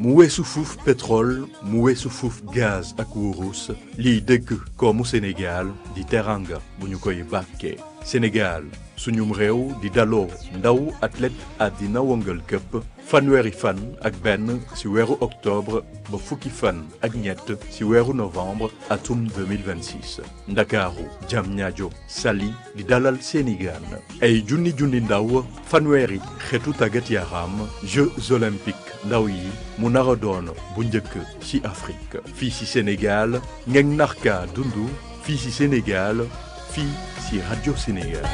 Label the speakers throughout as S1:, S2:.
S1: mu weesu fuuf pétrole mu weesu fuuf gaz ak wurus liy dëgg koomu Sénégal di teranga bu ñu koy bàkkee Sénégal suñum réew di daloo ndaw athlète àddina wëngal këpp fanweeri fan ak benn ci weeru octobre ba fukki fan ak ñett ci weeru novembre atum 2026 ndakaaru Diamniadio Saly di dalal seeni gaan ay junni junni ndaw fanweeri xeetu tàggat yaram Jeux olympiques ndaw yi mu nar a doon bu njëkk ci Afrique fii ci Sénégal ngeen narka dundu fii ci Sénégal fii ci Radio Sénégal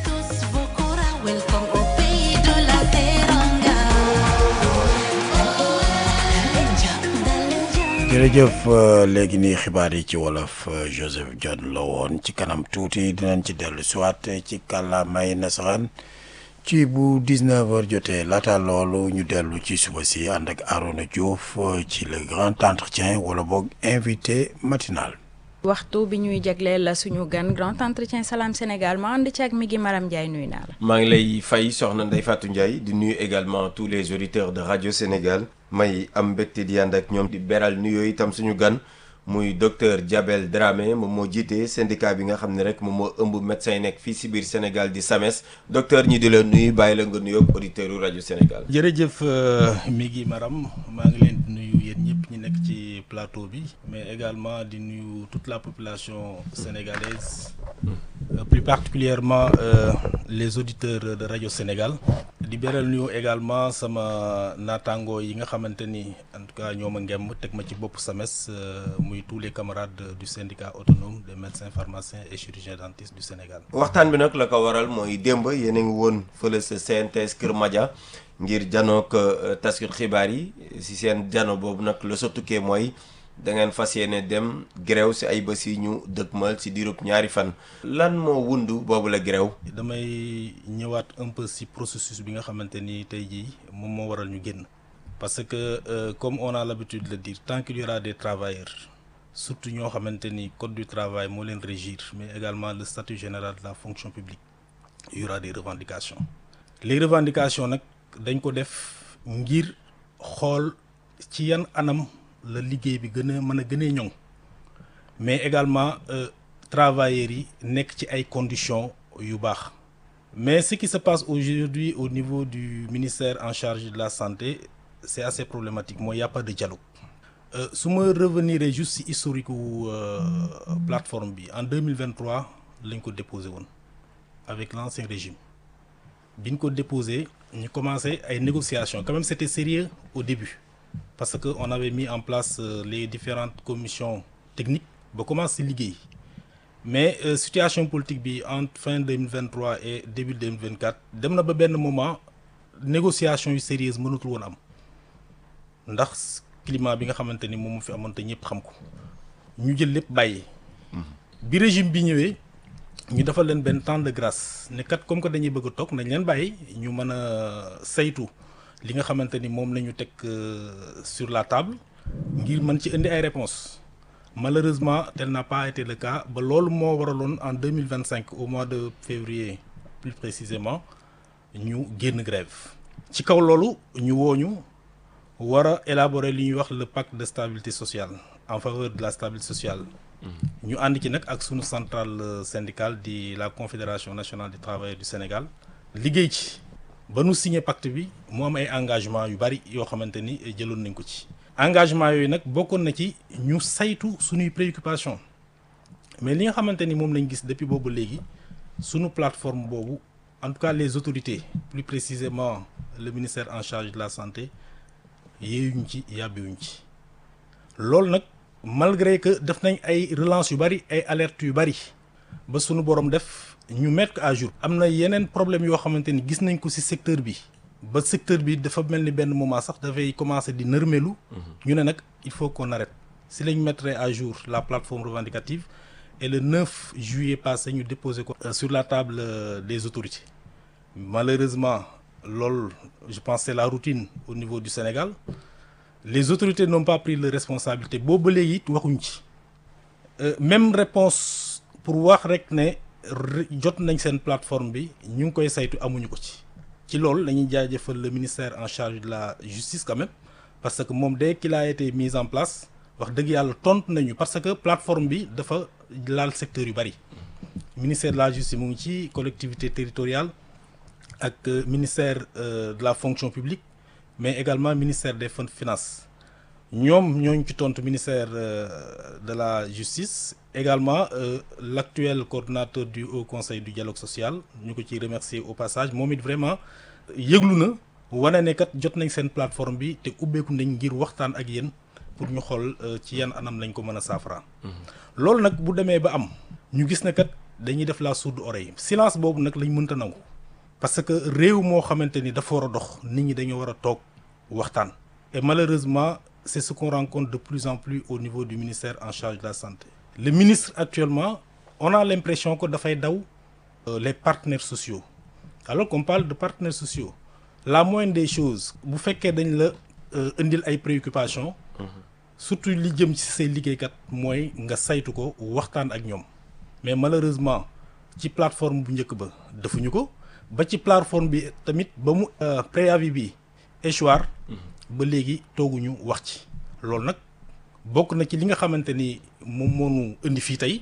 S2: jërëjëf léegi nii xibaar yi ci wolof Joseph John la woon ci kanam tuuti dinañ ci dellu siwaat ci kàllaamay nasaraan ci bu 19h jotee laata loolu ñu dellu ci suba si ànd ak Arona Diouf ci le grand entretien wala boog invité matinal.
S3: waxtu bi ñuy jagleel suñu gan grand entretien Salam Sénégal ma ànd ci ak mi ngi Maram Ndiaye nuyu naa la.
S4: maa ngi lay fay soxna Ndeye Fatou Ndiaye di nuyu également tous les auditeurs de radio Sénégal may am mbégte di ànd ak ñoom di beral nuyoo itam suñu gan muy docteur Diabel Dramé moom moo jiite syndicat bi nga xam ne rek moom moo ëmb médecin yi nekk fii si biir Sénégal di SAMES docteur ñi di la nuyu bàyyi la nga nuyoo auditeurs yu rajo Sénégal.
S5: jërëjëf mi ngi Maram maa ngi leen di nuyu yéen ñëpp ñi nekk ci plateau bi mais également di nuyu toute la population sénégalaise euh, plus particulièrement euh, les auditeurs de rajo Sénégal di beral nuyu également sama naataango yi nga xamante ni en tout cas ñoo ma ngemm teg ma ci bopp SAMES muy tous les camarades du syndicat autonome des médecins pharmaciens et chirurgiens dentistes du Sénégal.
S4: waxtaan bi nag la ko waral mooy démb yéen a ngi woon fële sa CNTS Kër Madia ngir janook taskut xibaar yi si seen jano boobu nag la sa tukkee mooy da ngeen fas yéene dem grève si ay bés yi ñu dëkkmal si diirub ñaari fan. lan moo wundu boobu la grève.
S5: damay ñëwaat un peu ci processus bi nga xamante ni tey jii moom moo waral ñu génn. parce que euh, comme on a l'habitude de le dire tant qu'il y aura des travailleurs surtout ñoo xamante ni code du travail moo leen régir mais également le statut général de la fonction publique il y aura des revendications les revendications nag dañ ko def ngir xool ci yan anam la liggéey bi gën a mën a gënee ñoŋ mais également euh, travailleurs yi nekk ci ay conditions yu baax mais ce qui se passe aujourd'hui au niveau du ministère en charge de la santé c'est assez problématique mooy y a pas de dialogue euh, su ma revenir juste ci historique wu euh, plateforme bi en 2023 lañ ko déposé woon avec l'ancien régime bi ñu ko déposé ñu commencé ay négociations quand même c'était sérieux au début parce que on avait mis en place euh, les différentes commissions techniques ba commencé liggéey mais situation politique bi entre fin 2023 et début 2024 dem na ba benn moment négociation yu sérieuse mënatul woon am ndax climat bi nga xamante ni moom mu fi amoon te ñëpp xam ko ñu jël lépp bàyyi. bi régime bi ñëwee ñu defal leen benn temps de grâce ne kat comme que dañuy bëgg a toog nañ leen bàyyi ñu mën a saytu li nga xamante ni moom la ñu teg sur la table ngir mën ci indi ay réponses malheureusement tel n'a pas été le cas ba loolu moo waraloon en deux mille vingt cinq au mois de février plus précisément ñu génn grève ci kaw loolu ñu wooñu war a élaborer li ñuy wax le pacte de stabilité sociale en faveur de la stabilité sociale ñu ànd ci nag ak sunu centrale syndicale di la confédération nationale des travailleurs du Sénégal liggéey ci ba nu signé pacte bi mu am ay engagement yu bari yoo xamante ni jëloon nañ ko ci engagement yooyu nag bokkoon na ci ñu saytu sunuy préoccupation mais li nga xamante ni moom lañ gis depuis boobu léegi sunu plateforme boobu en tout cas les autorités plus précisément le ministère en charge de la santé yéeyuñ ci yàbbiwuñ ci loolu nag malgré que def nañ ay relance yu bari ay alertes yu bari ba sunu borom def ñu mettre à jour. am na yeneen problème yoo xamante ni gis nañ ko ci secteur bi ba secteur bi dafa mel ni benn moment sax dafay commencer di nërmelu. ñu ne nag il faut qu'on arrête si lañ mettre à jour la plateforme revendicative et le 9 juillet passé ñu déposé ko. sur la table des autorités malheureusement. loolu je pense c'est la routine au niveau du Sénégal les autorités n'ont pas pris leur responsabilité boobu ba léegi it waxuñ ci même réponse pour wax rek ne jot nañ seen plateforme bi ñu ngi koy saytu amuñu ko ci ci loolu lañuy jaajëfal le ministère en charge de la justice quand même parce que moom dès qu'il a été mis en place wax dëgg yàlla tontu nañu parce que plateforme bi dafa laal secteur yu bari ministère de la justice mu ngi ci collectivité territoriale ak ministère de la fonction publique mais également ministère des finances ñoom ñooñu ci tontu ministère de la justice également l'actuel coordonnateur du haut conseil du dialogue social ñu ko ciy remercier au passage moom it vraiment yëglu na wane ne kat jot nañ seen plateforme bi te ubbeeku nañ ngir waxtaan ak yéen pour ñu xool ci yan anam lañ ko mën a saafara loolu nag bu demee ba am ñu gis ne kat dañuy def la sourde oreille silence boobu nag lañ mënta nangu parce que réew moo xamante ni dafa war a dox nit ñi dañoo war a toog waxtaan et malheureusement c'est ce qu'on rencontre de plus en plus au niveau du ministère en charge de la santé le ministre actuellement on a l'impression que dafay daw les partenaires sociaux alors qu'on parle de partenaires sociaux la moindre des choses bu fekkee dañ la indil ay préoccupations surtout li jëm ci say liggéeykat mooy nga saytu ko waxtaan ak ñoom mais malheureusement ci plateforme bu njëkk ba defuñu ko ba ci plateforme bi tamit ba mu préavis bi échoir ba léegi tooguñu wax ci loolu nag bokk na ci li nga xamante ni moom moo ñu indi fii tey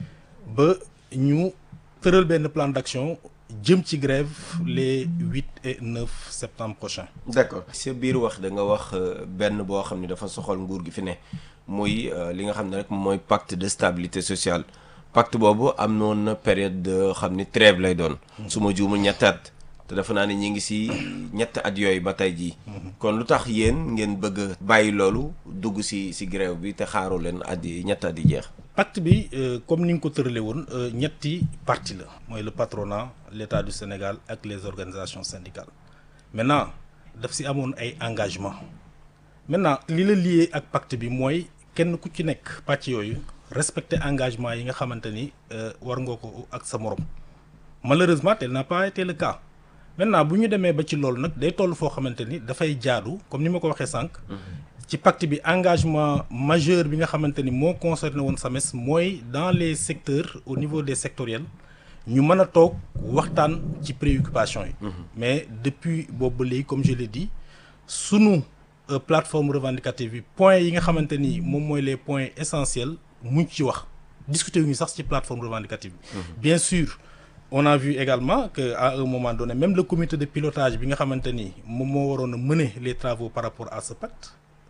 S5: ba ñu tëral benn plan d'action jëm ci grève les huit et neuf septembre prochain
S4: d'accord sa biir wax da nga wax benn boo xam ne dafa soxal nguur gi fi ne muy li nga xam ne rek mooy pacte de stabilité sociale pacte boobu am noon na période de xam ni trêve lay doon su ma juumul ñetti at te dafa naa ne ñi ngi ci ñetti at yooyu ba tey jii kon lu tax yéen ngeen bëgg a bàyyi loolu dugg ci ci grève bi te xaaru leen at yi ñetti at yi jeex
S5: pacte bi comme ni nga ko tëralee woon ñetti parti la mooy le patronat l'État du Sénégal ak les organisations syndicales maintenant daf ci amoon ay engagement maintenant li la lié ak pacte bi mooy kenn ku ci nekk pàcc yooyu respecter engagement yi nga xamante ni war nga ko ak sa morom malheureusement tel n'a pas été le cas maintenant bu ñu demee ba ci loolu nag day toll foo xamante ni dafay jaadu comme ni ma ko waxee sànq. ci pacte bi engagement majeur bi nga xamante ni moo concerné woon SAMES mooy dans les secteurs au niveau des sectoriels ñu mën a toog waxtaan ci préoccupation yi. mais depuis boobu ba léegi comme je l'ai dit sunu plateforme revendicative bi points yi nga xamante ni moom mooy les points essentiels muñ ci wax discuter wu ñu sax ci plateforme revendicative bi. bien sûr. on a vu également que à un moment donné même le comité de pilotage bi nga xamante ni moom moo waroon a mener les travaux par rapport à ce pacte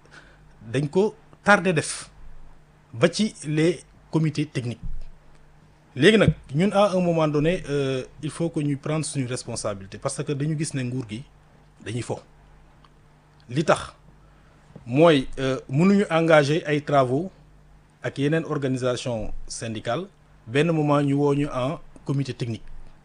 S5: dañ ko tardé def ba ci les comités techniques léegi nag ñun à un moment donné euh, il faut que ñu prendre suñu responsabilité parce que dañu gis ne nguur gi dañuy fo li tax mooy mënuñu engager ay travaux ak yeneen organisation syndicale benn moment ñu woo ñu en comité technique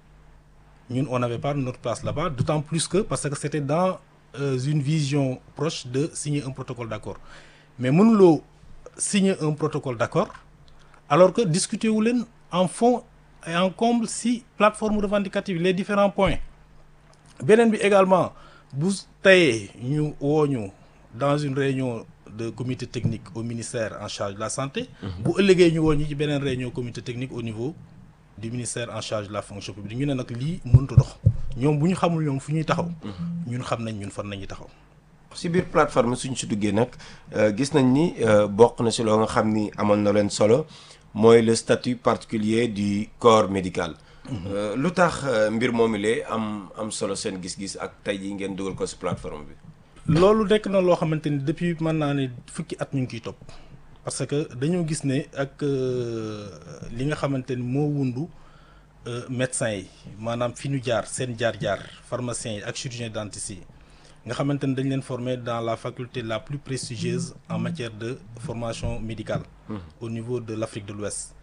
S5: ñun on n'avait pas notre place là-bas d'autant plus que parce que c'était dans euh, une vision proche de signer un protocole d'accord mais mënuloo signer un protocole d'accord alors que discuter wu leen en fond et en comble si plateforme revendicative les différents points beneen bi également bu tayee ñu woo ñu dans une réunion de comité technique au ministère en charge de la santé bu ëllëgee ñu woo ñu ci beneen réunion comité technique au niveau du ministère en charge de la fonction publique ñu ne nag lii mënut a dox ñoom bu ñu xamul ñoom fu ñuy taxaw ñun xam nañ ñun fan nañuy taxaw
S4: ci biir plateforme suñ si duggee nag gis nañ ni bokk na ci loo nga xam ni amoon na leen solo mooy le statut particulier du corps médical lu tax mbir moomu lee am am solo seen gis-gis ak tey jii ngeen dugal ko ci plateforme bi
S5: loolu nekk na loo xamante ni depuis mën naa ne fukki at ñu ngi ciy topp parce que dañoo gis ne ak li nga xamante ni moo wundu médecins yi maanaam fi ñu jaar seen jaar-jaar pharmaciens yi ak chirurgiens dentistes yi nga xamante ni dañ leen former dans la faculté la plus prestigieuse en matière de formation médicale au niveau de l'Afrique de l'Ouest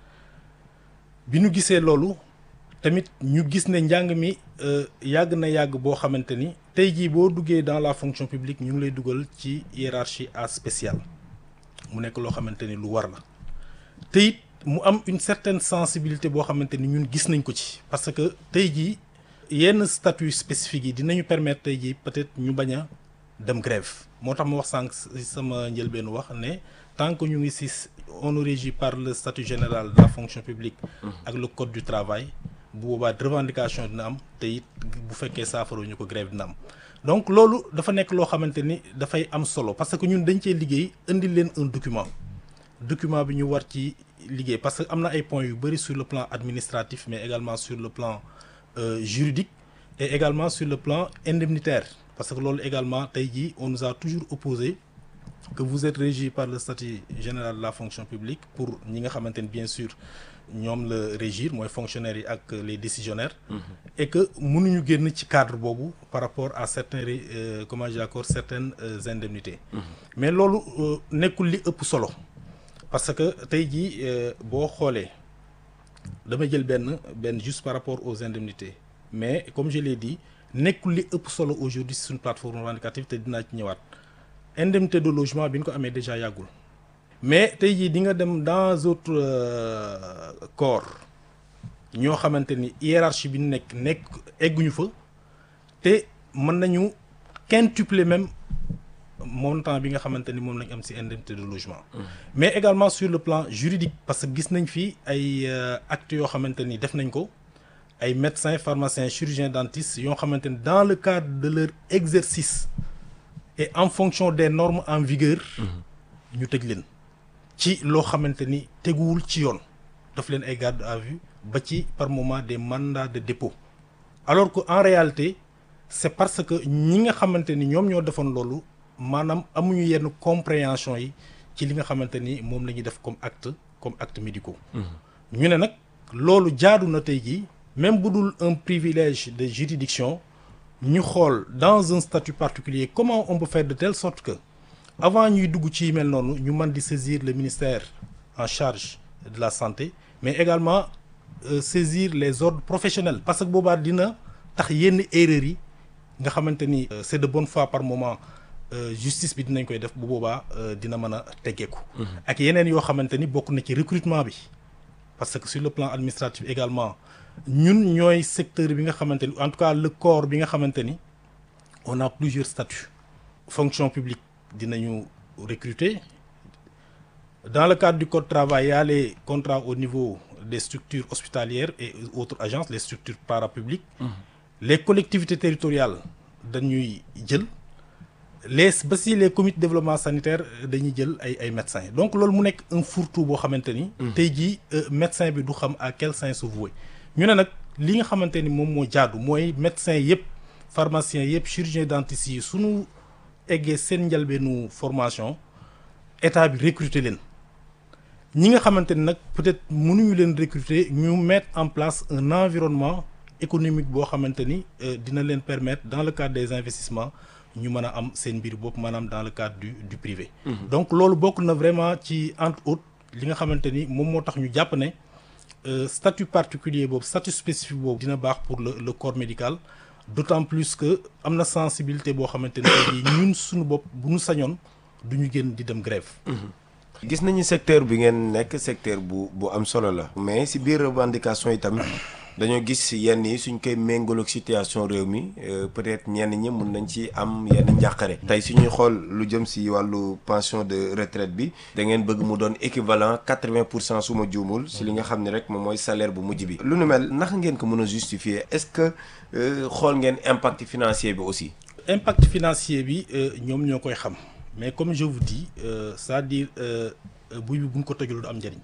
S5: bi ñu gisee loolu tamit ñu gis ne njàng mi yàgg na yàgg boo xamante ni tey jii boo duggee dans la fonction publique ñu ngi lay dugal ci hiérarchie A spéciale mu nekk loo xamante ni lu war la te it mu am une certaine sensibilité boo xamante ni ñun gis nañ ko ci parce que tey jii yenn statut spécifique yi dinañu permettre tey jii peut-être ñu bañ a dem grève moo tax ma wax sànq sama njëlbeen wax ne tant que ñu ngi ci on est régi par le statut général de la fonction publique ak le code du travail bu boobaa revendication dina am te it bu fekkee saafara ñu ko grève dina am donc loolu dafa nekk loo xamante ni dafay am solo parce que ñun dañ cee liggéey indi leen un document document bi ñu war ci liggéey parce que am na ay points yu bëri sur le plan administratif mais également sur le plan euh, juridique et également sur le plan indemnitaire parce que loolu également tey jii on nous a toujours opposé que vous êtes régi par le statut général de la fonction publique pour ñi nga xamante ni bien sûr ñoom la régir mooy fonctionnaires yi ak les décisionnaires et que mënuñu génn ci cadre boobu par rapport à certains euh, comment j'accorde certaines euh, indemnités mais loolu nekkul li ëpp solo parce que tey jii boo xoolee damay jël benn benn juste par rapport aux indemnités mais comme je l'ai dit nekkul li ëpp solo aujourd'hui sur une plateforme revendicative te dinaa ci ñëwaat indemnité de logement bi ñu ko amee déjà yàggul mais tey jii di nga dem dans autres euh, corps ñoo xamante ni hiérarchie bi nekk nekk egguñu fa te mën nañu quintupler même montant bi nga xamante ni moom lañ am ci indemnité de logement. mais également sur le plan juridique parce que gis nañ fi ay actes yoo xamante ni def nañ ko ay médecins pharmaciens chirurgiens dentistes yoo xamante ni dans le cadre de leur exercice et en fonction des normes en vigueur. ñu tëj leen. ci loo xamante ni teguwul ci yoon daf leen ay garde à vue ba ci par moment des mandats de dépôt alors que en réalité c'est parce que ñi nga xamante ni ñoom ñoo defoon loolu maanaam amuñu yenn compréhension yi ci li nga xamante ni moom la ñuy def comme acte comme acte médicaux ñu ne nag loolu jaadu na tey jii même bu dul un privilège de juridiction ñu xool dans un statut particulier comment on peut faire de telle sorte que avant ñuy dugg ci mel noonu ñu mën di saisir le ministère en charge de la santé mais également euh, saisir les ordres professionnels parce que boobaa dina tax yenn erreurs yi nga xamante ni euh, c'est de bonne foi par moment euh, justice bi dinañ koy def bu boobaa dina mën a teggeeku ak yeneen yoo xamante ni bokk na ci recrutement bi parce que sur le plan administratif également ñun ñooy secteur bi nga xamante ni en tout cas le corps bi nga xamante ni on a plusieurs statuts fonction publique dinañu recruter dans le cadre du code du travail il y a les contrats au niveau des structures hospitalières et autres agences les structures parapubliques mmh. les collectivités territoriales dañuy jël les ba si les comités de développement sanitaire dañuy jël ay ay médecins donc loolu mu nekk un fourre-tout boo xamante ni tey jii médecin bi du xam à quel sein se vouer ñu ne nag li nga xamante ni moom moo jaadu mooy médecins yëpp pharmaciens yëpp chirurgiens dentistes yi sunu eggee seen njalbeenu formation état bi recruter leen ñi nga xamante ni nag peut-être mënuñu leen recruter ñu mettre en place un environnement économique boo xamante ni dina leen permettre dans le cadre des investissements ñu mën a am seen mbir bopp maanaam dans le cadre du du privé. Mmh. donc loolu bokk na vraiment ci entre autres li nga xamante ni moom moo tax ñu jàpp ne statut particulier boobu statut spécifique boobu dina baax pour le le corps médical. d'autant plus que am na sensibilité boo xamante ne ñun suñu bopp bu ñu sañoon du ñu génn di dem grève
S4: gis nañu secteur bi ngeen nekk secteur bu bu am solo la. mais si biir revendication yi tamit dañoo gis yenn yi suñ koy méngaloog situation réew mi peut-être ñenn ñi mun nañ ci am yenn njàqare. tey suñuy xool lu jëm si wàllu pension de retraite bi. da ngeen bëgg mu doon équivalent quatre-vingt pour cent su ma juumul. si li nga xam ne rek moom mooy salaire bu mujj bi. lu nu mel naka ngeen ko mën a justifier est-ce que xool ngeen impact financier bi aussi.
S5: impact financier bi ñoom ñoo koy xam mais comme je vous dis euh, c'est-à-dire buy bi buñ ko tojul du am njëriñ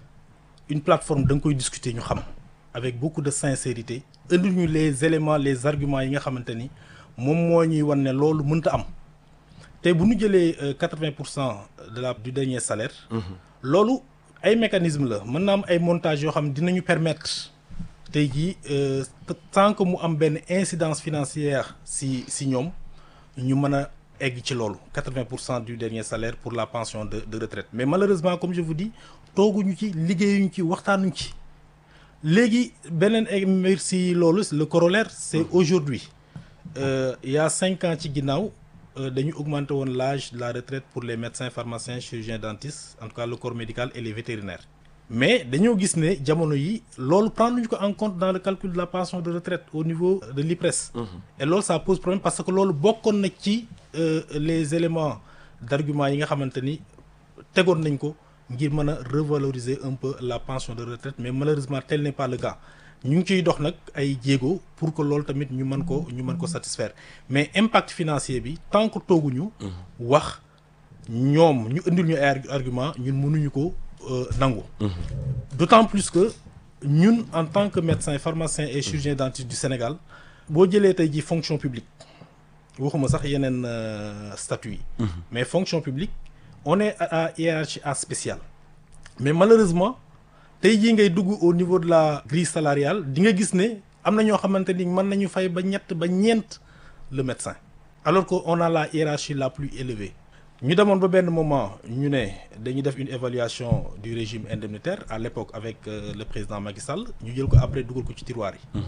S5: une plateforme da nga koy discuter ñu xam. avec beaucoup de sincérité indi ñu les éléments les arguments yi nga xamante ni moom moo ñuy wan ne loolu mënta am te bu ñu jëlee quatre-vingts pour cent de la du dernier salaire. loolu ay mécanisme la mën na am ay montages yoo xam ne dinañu permettre tey jii tant que mu am benn incidence financière si si ñoom ñu mën a egg ci loolu quatre-vingts pour cent du dernier salaire pour la pension de de retraite mais malheureusement comme je vous dis tooguñu ci liggéeyuñu ci waxtaanuñ ci. léegi beneen mbir si loolu le corollaire c'est aujourd'hui euh, il y a cinq ans ci ginnaaw dañu augmenter woon l'âge de la retraite pour les médecins pharmaciens chirurgiens dentistes en tout cas le corps médical et les vétérinaires mais dañoo gis ne jamono yi loolu prendre ñu ko en compte dans le calcul de la pension de retraite au niveau de l'IPRES mmh. et loolu ça pose problème parce que loolu bokkoon na ci euh, les éléments d'argument yi nga xamante ni tegoon nañ ko ngir mën a revaloriser un peu la pension de retraite mais malheureusement tel n'est pas le cas ñu ngi ciy dox nag ay jéego pour que loolu tamit ñu mën ko ñu mën ko satisfaire mais impact financier bi tant que tooguñu wax ñoom ñu indil ñu ay argument ñun mënuñu ko nangu d'autant plus que ñun en tant que médecin pharmacien et chirurgien dentiste du Sénégal boo jëlee tey ji fonction publique waxuma sax yeneen statut yi mais fonction publique on est à hiérarchie A spéciale mais malheureusement tey jii ngay dugg au niveau de la grille salariale di nga gis ne am na ñoo xamante ni mën nañu fay ba ñett ba ñeent le médecin alors que on a la hiérarchie la plus élevée ñu demoon ba benn moment ñu ne dañuy def une évaluation du régime indemnitaire à l'époque avec euh, le président Macky Sall ñu jël ko après dugal ko ci tiroir yi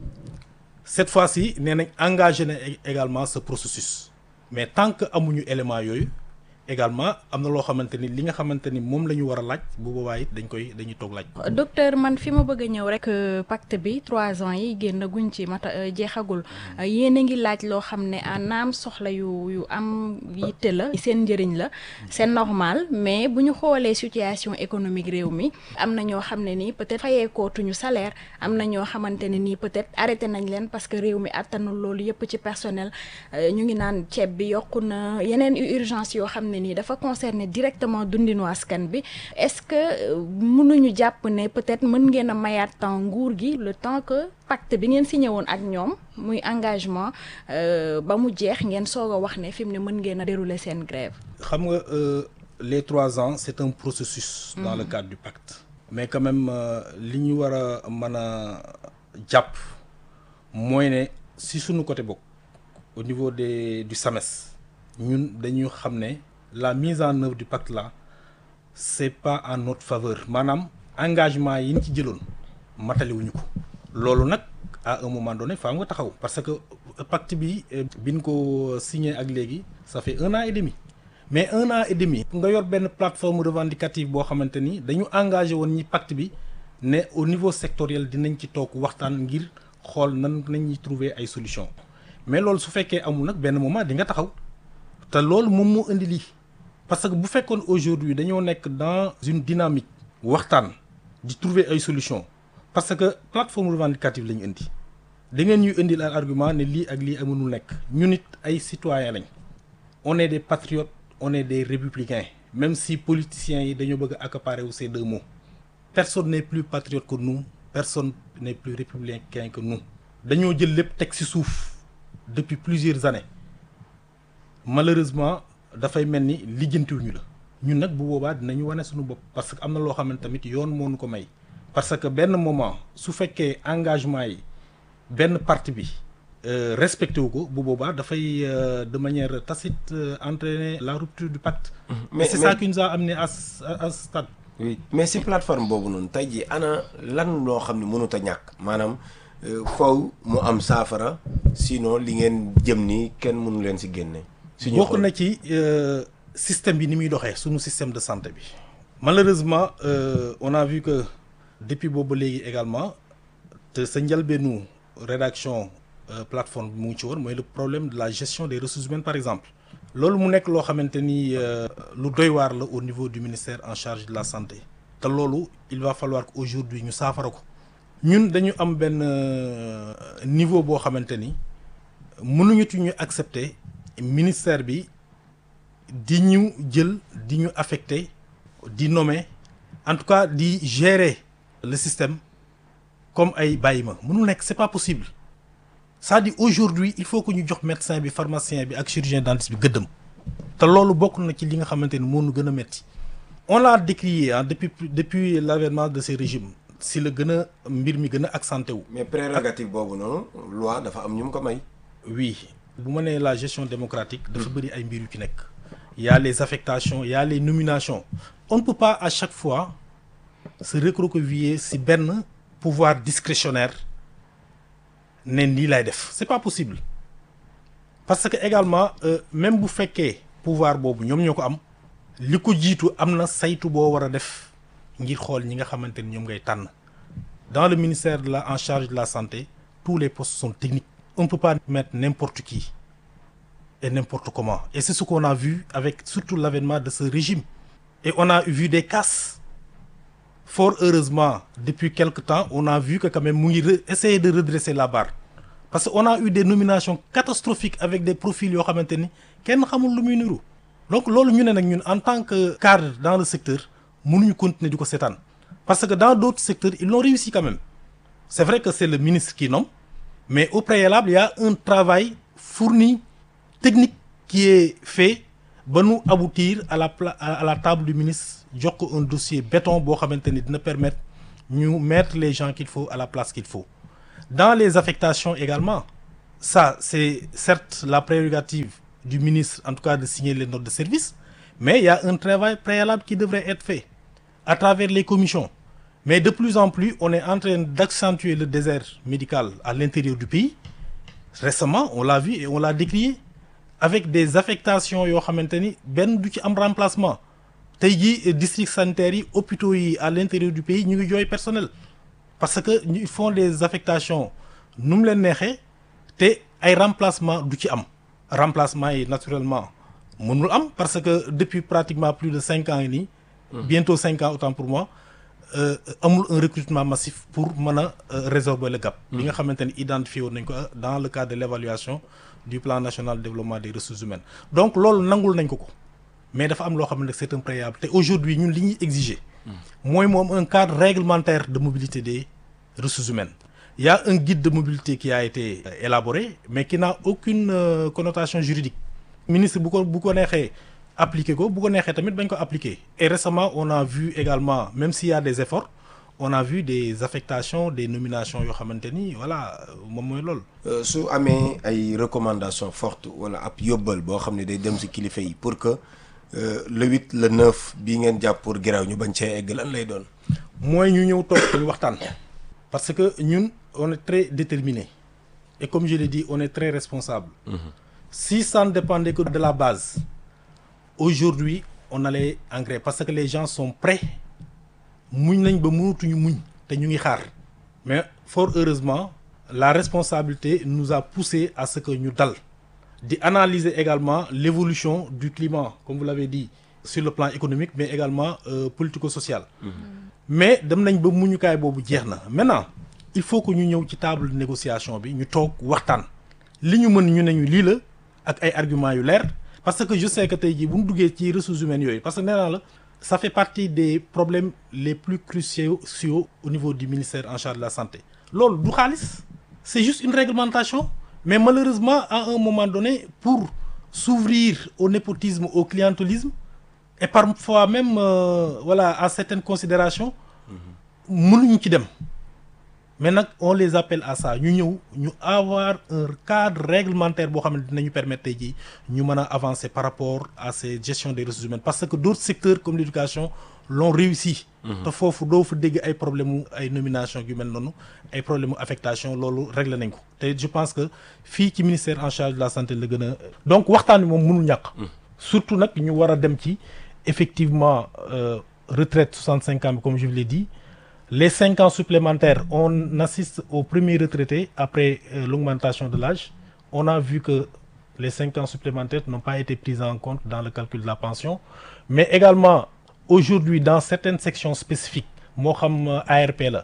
S5: cette fois-ci nee nañ engagé na également ce processus mais tant que amuñu élément yooyu également am na loo xamante ni li nga xamante ni moom la ñu war a laaj bu boobaa it dañ koy dañuy toog laaj.
S3: docteur man fi ma bëgg a ñëw rek pacte bi trois ans yi génn guñ ci mata jeexagul yéen a ngi laaj loo xam ne naam soxla yu yu am yitte la seen njëriñ la c'est normal mais bu ñu xoolee situation économique réew mi am na ñoo xam ne nii peut-être fayeekootuñu salaire am na ñoo xamante ne nii peut-être arrêté nañ leen parce que réew mi attanul loolu yëpp ci personnel ñu ngi naan ceeb bi yokku na yeneen urgence yoo xam ne nii dafa concerner directement dundinu askan bi est-ce que mënuñu jàpp ne peut-être mën ngeen a mayaat temps nguur gi le temps que pacte bi ngeen signé woon ak ñoom muy engagement ba mu jeex ngeen soog a wax ne fi mu ne mën ngeen a dérouler seen grève
S5: xam nga les trois ans c'est un processus dans le cadre du pacte mais quand même li ñu war a mën a jàpp mooy ne si suñu côté bokk au niveau des du SAMES ñun dañu xam ne la mise en œuvre du pacte là c'est pas en notre faveur maanaam engagement yi ñu ci jëloon mataliwuñu ko loolu nag à un moment donné faa nga taxaw parce que pacte bi biñ ko signé ak léegi ça fait un an et demi mais un an et demi nga yor benn plateforme revendicative boo xamante ni dañu engagé woon ñi pacte bi ne au niveau sectoriel dinañ ci toog waxtaan ngir xool nan nañuy trouver ay solution mais loolu su fekkee amul nag benn moment di nga taxaw te loolu moom moo indi lii parce que bu fekkoon aujourd'hui dañoo nekk dans une dynamique waxtaan di trouver ay solutions parce que plateforme revendicative la ñu indi da ngeen ñuy indi ay argument ne lii ak lii ak mënul nekk ñun it ay citoyens lañ on est des patriotes on est des républicains même si politiciens yi dañoo bëgg a accaparer wu ces deux mots personne n'est plus patriote que nous personne n'est plus républicain que nous dañoo jël lépp teg ci suuf depuis plusieurs années malheureusement dafay mel ni lijjantiwuñu la ñun nag bu boobaa dinañu wane suñu bopp parce que am na loo xamante tamit yoon moo ñu ko may parce que benn moment su fekkee engagement yi benn parti bi respecté wu ko bu boobaa dafay de manière tacite entraîner la rupture du pacte. mais c'est ça qui nous a amené à à ce stade.
S4: oui mais si plateforme boobu noonu tey jii ana lan loo xam ne mënut a ñàkk maanaam faw mu am saafara sinon li ngeen jëm ni kenn mënu leen si génne.
S5: suñu bokk na ci système bi ni muy doxee suñu système de santé bi. malheureusement euh, on a vu que depuis boobu léegi également te sa njëlbeenu rédaction euh, plateforme bi mu ngi ci woon mooy le problème de la gestion des ressources humaines par exemple. loolu mu nekk loo xamante ni lu doy waar la au niveau du ministère en charge de la santé te loolu il va falloir que aujourd'hui ñu saafara ko ñun dañu am benn niveau boo xamante ni mënuñu ñu accepter ministère bi di ñu jël di ñu affecté di nommer en tout cas di gérer le système comme ay bàyyi ma mënul nekk c'est pas possible c'est-à-dire aujourd'hui il faut que ñu jox médecin bi pharmacien bi ak chirurgien dentiste bi gëddëm te loolu bokk na ci li nga xamante ni moo nu gën a metti on l'a décrié ah depuis depuis l'avènement de ces régimes si la gën a mbir mi gën a accenté wu.
S4: mais prérogative boobu noonu loi dafa am ñu mu ko may.
S5: oui bu ma nee la gestion démocratique. dafa bëri ay mbir yu ci nekk. il y a les affectations il y a les nominations on ne peut pas à chaque fois se recroqueviller si benn pouvoir discrétionnaire. ne lii lay def c'est pas possible parce que également euh, même bu fekkee pouvoir boobu ñoom ñoo ko am li ko jiitu am na saytu boo war a def ngir xool ñi nga xamante ni ñoom ngay tànn dans le ministère de la en charge de la santé tous les postes sont techniques on ne peut pas mettre n'importe qui et n'importe comment et c'est ce qu'on a vu avec surtout l'avènement de ce régime et on a vu des casses fort heureusement depuis quelque temps on a vu que quand même mu ngi re- essayer de redresser la barre parce que on a eu des nominations catastrophiques avec des profils yoo xamante ni kenn xamul lu muy niru donc loolu ñu ne nag ñun en tant que cadre dans le secteur mënuñu continuer di ko seetaan parce que dans d'autres secteurs ils l'ont réussi quand même c'est vrai que c'est le ministre qui nomme mais au préalable il y a un travail fourni technique qui est fait ba nu aboutir à la pla à la table du ministre jox ko un dossier béton boo xamante ni dina permettre ñu mettre les gens qu'il faut à la place qu'il faut dans les affectations également ça c'est certes la prérogative du ministre en tout cas de signer les notes de service mais il y a un travail préalable qui devrait être fait à travers les commissions mais de plus en plus on est en train d'accentuer le désert médical à l'intérieur du pays récemment on l'a vu et on l'a décrié avec des affectations yoo xamante ni benn du ci am remplacement tey jii districts sanitaires yi hôpitaux yi à l'intérieur du pays ñu ngi jooy personnel parce que ñu ils font des affectations nu mu leen neexee te ay remplacement du ci am remplacement yi naturellement mënul am parce que depuis pratiquement plus de cinq ans yi nii bientôt cinq ans autant pour moi euh, amul un recrutement massif pour mën a euh, résorber le gap bi nga xamante ni identifié woon nañ ko dans le cadre de l'évaluation du plan national de développement des ressources humaines donc loolu nangul nañ ko ko mais dafa am loo xam ne c'est un préalable te aujourd'hui ñun li ñuy exiger mooy moom un cadre réglementaire de mobilité des ressources humaines il y a un guide de mobilité qui a été euh, élaboré mais qui n'a aucune euh, connotation juridique ministre bu ko bu ko neexee appliquer ko bu ko neexee tamit bañ ko appliquer et récemment on a vu également même s'il y a des efforts on a vu des affectations des nominations yoo xamante ni voilà moom mooy loolu
S4: Euh, su amee ay recommandations fortes wala ab yóbbal boo xam ne day dem ci kilifa yi pour que euh, le huit le neuf bii ngeen jàpp pour grève ñu bañ cee egg lan lay doon.
S5: mooy ñu ñëw toog ñu waxtaan parce que ñun on est très déterminé et comme je l'ai dit on est très responsable si ça ne dépendait que de la base aujourd'hui on allait en grève parce que les gens sont prêts muñ nañ ba mënatuñu muñ te ñu ngi xaar mais fort heureusement la responsabilité nous a poussé à ce que ñu dal di analyser également l'évolution du climat comme vous l'avez dit sur le plan économique mais également euh, politico-social mais dem nañ ba muñukaay boobu jeex na maintenant il faut que ñu ñëw ci table de négociation bi ñu toog waxtaan li ñu mën ñu ne ñu lii la ak ay arguments yu leer parce que je sais que tey jii bu ñu duggee ci ressources humaines yooyu parce que nee naa la ça fait partie des problèmes les plus cruciaux au niveau du ministère en charge de la santé loolu du xaalis c'est juste une réglementation mais malheureusement à un moment donné pour s'ouvrir au népotisme au clientélisme et parfois même euh, voilà à certaines considérations mënuñu ci dem mais nag on les appelle à ça ñu ñëw ñu avoir un cadre réglementaire boo xam ne dinañu permettre tey jii ñu mën a avancer par rapport à ces gestions des ressources humaines parce que d'autres secteurs comme l'éducation l'ont réussi te foofu doo fa dégg ay problème mu ay nomination yu mel noonu ay problème mu affectation loolu réglé nañ ko te je pense que fii ci ministère en charge de la santé la gën a donc waxtaan bi moom mënul ñàkk surtout nag ñu war a dem ci effectivement euh, retraite 65 ans comme je vous l'ai dit les cinq ans supplémentaires on assiste aux premiers retraités après euh, l'augmentation de l'âge on a vu que les cinq ans supplémentaires n'ont pas été pris en compte dans le calcul de la pension mais également aujourd'hui dans certaines sections spécifiques moo xam ARP la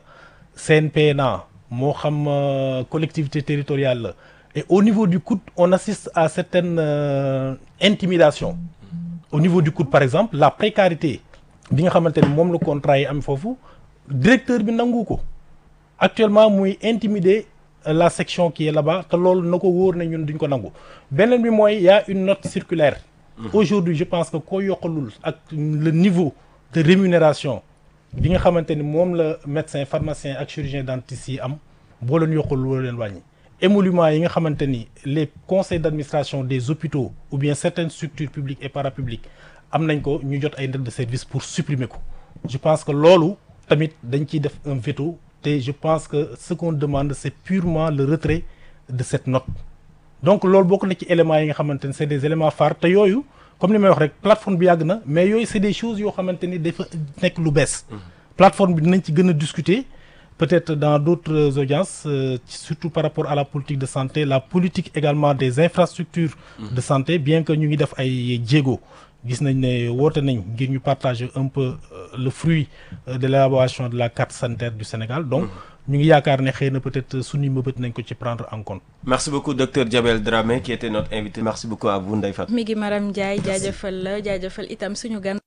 S5: CNPNA moo xam euh, collectivité territoriale la et au niveau du coût on assiste à certaines euh, intimidations au niveau du coût par exemple la précarité bi nga xamante ne moom la contrat yi am foofu directeur bi nangu ko actuellement muy intimider la section qui est là-bas te loolu na ko wóor na ñun duñ ko nangu beneen bi mooy y a une note circulaire aujourd'hui je pense que koo yokkalul ak le niveau de rémunération bi nga xamante ni moom la médecin pharmacien ak chirurgien dentiste yi am boo leen yokkalul wala leen wàññi émoluments yi nga xamante ni les conseils d'administration des hôpitaux ou bien certaines structures publiques et parapubliques am nañ ko ñu jot ay notes de service pour supprimer ko je pense que loolu tamit dañ ciy def un veto te je pense que ce qu'on demande c'est purement le retrait de cette note donc loolu bokk na ci éléments yi nga xamante ni c'est des éléments phares te yooyu comme li may wax rek plateforme bi yàgg na mais yooyu c'est des choses yoo xamante ni dafa nekk lu bees plateforme bi dinañ ci gën a discuter peut-être dans d'autres audiences euh, surtout par rapport à la politique de santé la politique également des infrastructures de santé bien que ñu ngi def ay jéego gis nañ ne woote nañ ngir ñu partager un peu le fruit euh, de l'élaboration de la carte sanitaire du Sénégal donc ñu ngi yaakaar ne xëy na peut-être suñu mëbët nañ ko ci prendre en compte
S4: merci beaucoup docteur Diabel Dramé qui était notre invité merci beaucoup à vous Ndeye Fatou
S3: mi ngi Maram Ndiaye jaajëfal la jaajëfal itam suñu gan